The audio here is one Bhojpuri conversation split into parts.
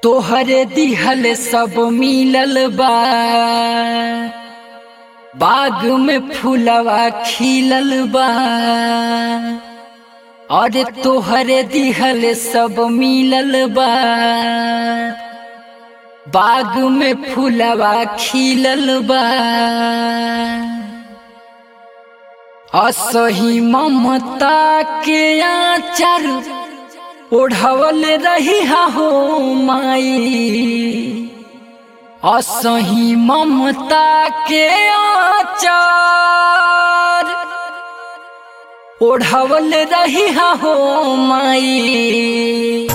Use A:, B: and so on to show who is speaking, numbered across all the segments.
A: तोहरे दिहल सब मिलल बा बाग में फूलवा खिलल बा और तोहरे दिहल सब मिलल बा बाग में फूलवा खिलल बा असही ममता के आचार ओढ़वल रही हो माई असही ममता के आचार ओढ़वल रही हो माई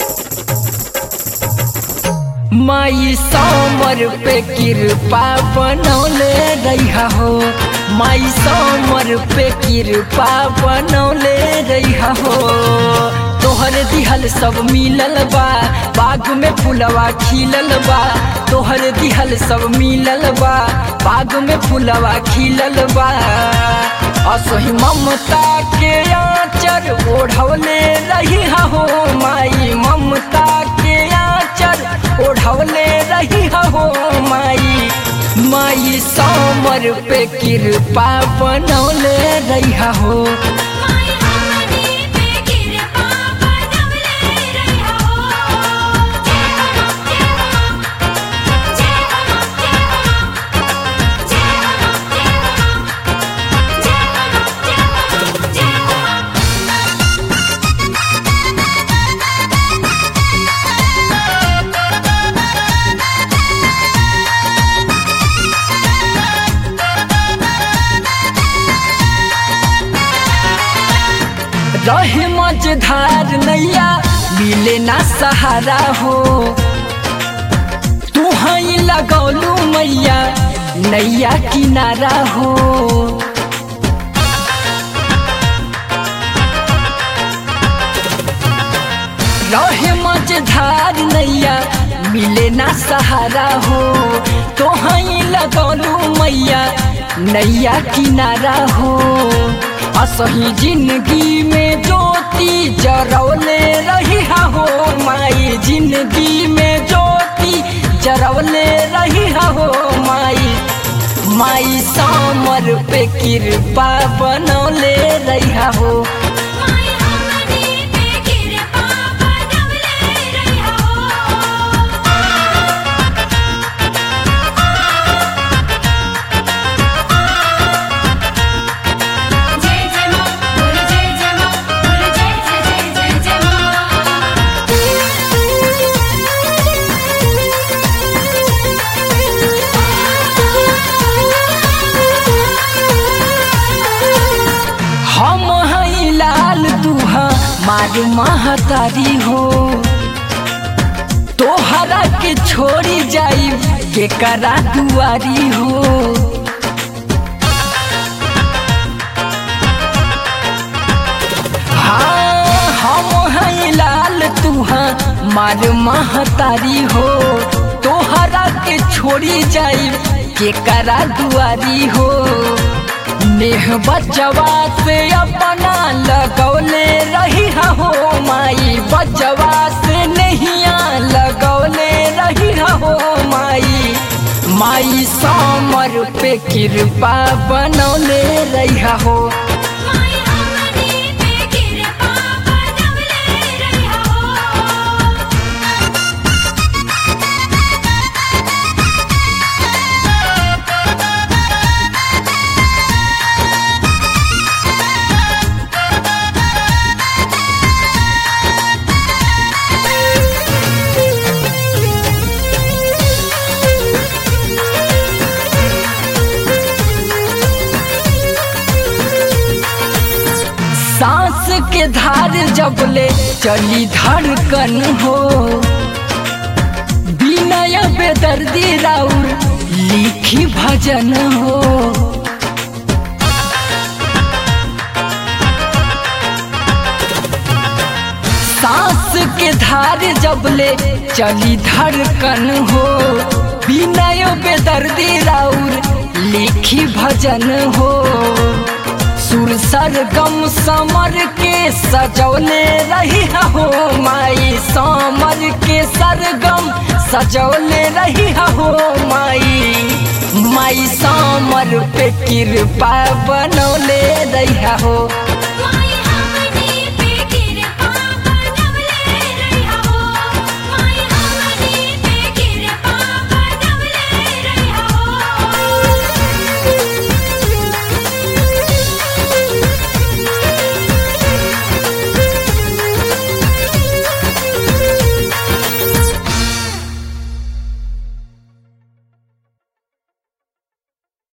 A: माई समर पे कृपा बनौले रहा हो माई समर पे कृपा बनौले रहा हो तोहर दिहल सब मिलल बा बाग में फूलवा खिलल बा तोहर दिहल सब मिलल बा बाग में फूलवा खिलल बा असही ममता के आचर ओढ़वले रही हो माई ममता के आचर ओढ़वले रही हो माई माई समर पे कृपा बनौले रही हो
B: माई हमनी पे कृपा बनवले रहिया हो जय हो जय हो जय हो जय हो जय हो जय हो जय हो
A: रहे मझधार नैया मिले ना सहारा हो तू हई लगौलू मैया नैया किनारा हो रहे मझधार नैया मिले ना सहारा हो तो हई लगौलू मैया नैया किनारा हो असही जिंदगी में ज्योति जरौले रही हो माई जिंदगी में ज्योति जरौले रही हो माई माई समर पे कृपा बनौले रही हो
B: माई हमनी पे कृपा बनवले रहिया हो जय जय मां बोल जय जय मां बोल जय जय जय जय जय
A: हम हई लाल दुहा मार महतारी हो तोहरा के छोड़ी जाई के करा दुआरी हो हाँ हम हई लाल तुहा मार महतारी हो तोहरा के छोड़ी जाई के करा दुआरी हो नेह बचवा से अपना लगौले रही हो माई बचवा से नहिया लगौले रही हो माई माई समर पे कृपा बनौले रही हो
B: माई हमनी पे कृपा बनवले रहिया हो
A: सांस के धार जबले चली धड़कन हो विनय बेदर्दी राउर लिखी भजन हो सांस के धार जबले चली धड़कन हो विनय बेदर्दी राउर लिखी भजन हो सुर सरगम समर के सजौले रही हो माई समर के सरगम सजौले रही हो माई माई समर पे कृपा बनौले रही हो